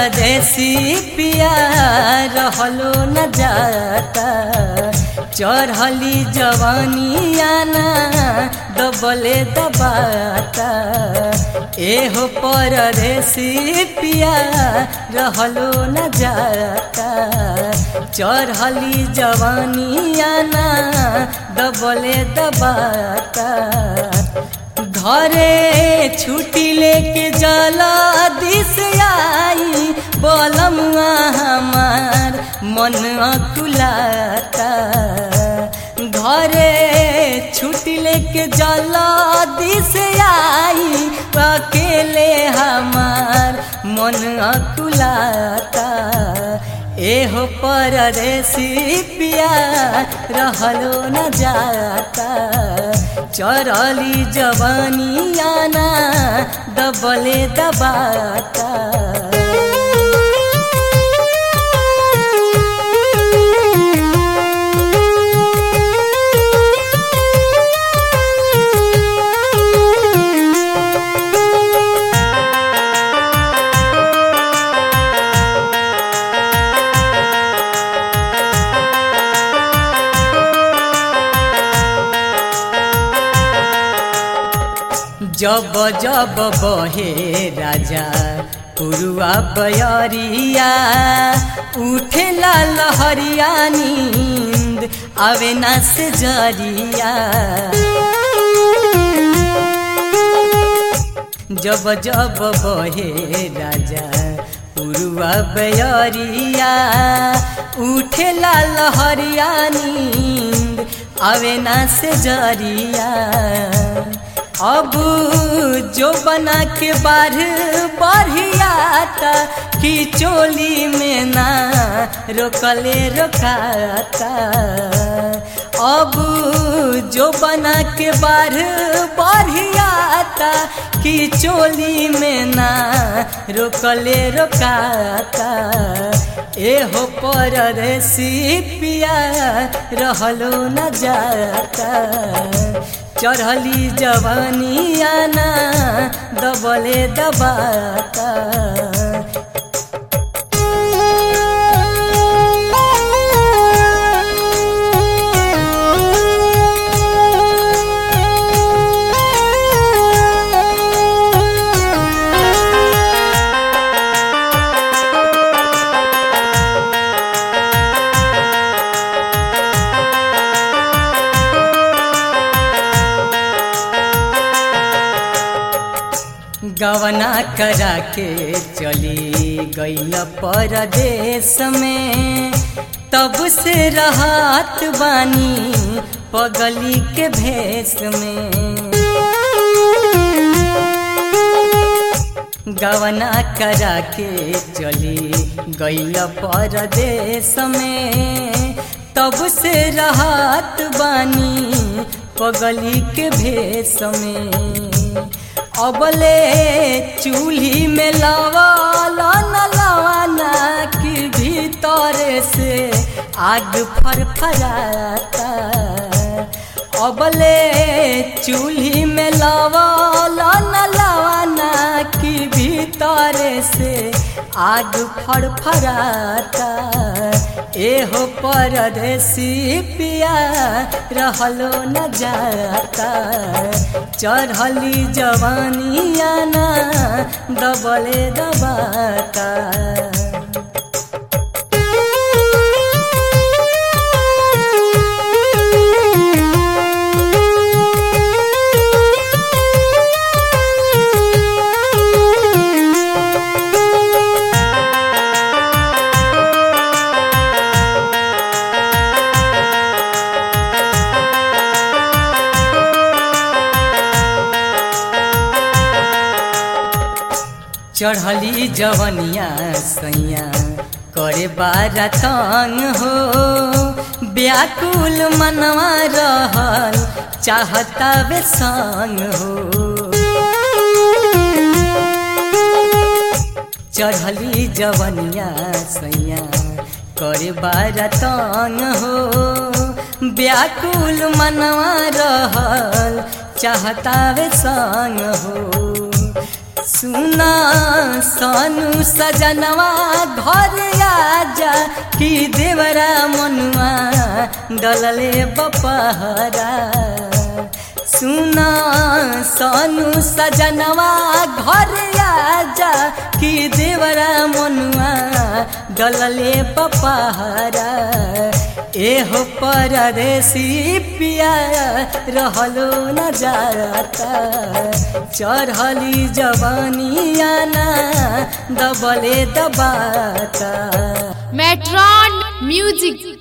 परदेसी पिया रहलो न जाता चढ़ली जवानियाना दबले दबाता एहो परदेसी पिया रहलो न जाता चढ़ली जवानियाना दबले दबाता घरे छुट्टी लेके जला दिस आई बोलमुआ हमार मन अकुलाता घरे छुट्टी लेके जला दिस आई अकेले हमार मन अकुलाता एहो परदेसी पिया रहलो न जाता चरली जवानियाना दबले दबाता जब जब बहे राजा पुरुआ बयरिया उठेला लहरिया नींद आवे ना से जरिया जब जब बहे राजा पुरुआ बयरिया उठेला लहरिया नींद आवे ना से जरिया अब जो बना के बाढ़ बढ़ियाता कि चोली में ना रोकले रोकाता अब जो बना के बाढ़ बढ़ियाता कि चोली में ना रोकले रोकाता एहो परदेसी पिया रहलो न जाता चढ़ली जवानियाना दबले दबाता गवना करा के चली गईल परदेश में तब से रहत बानी पगली के भेष में गवना करा के चली गईल परदेश में तब से रहत बानी पगली के भेष में अबले चूल्ही में लवाला न लवाना कि भीतर से आग फरफराता अबले चूल्ही में लवाला न लवाना कि भीतर से आग फरफराता एहो परदेसी पिया रहलो न जाता चढ़ली जवानियाना दबले दबाता चढ़ली जवनिया सैया करे बारा तंग हो व्याकुल मनवा रहल चाहता वे संग हो चढ़ली जवनिया सैया करे बारा तंग हो व्याकुल मनवा रहल चाहता वे संग हो सुना सानू सजनवा घर आजा कि देवरा मनुआ डलले बपहरा सुना सानू सजनवा घर आजा कि देवरा मनुआ डलले बपहरा एहो परदेसी पिया रहलो न जाता चढ़ली जवानिया ना दबले दबाता मेट्रॉन म्यूजिक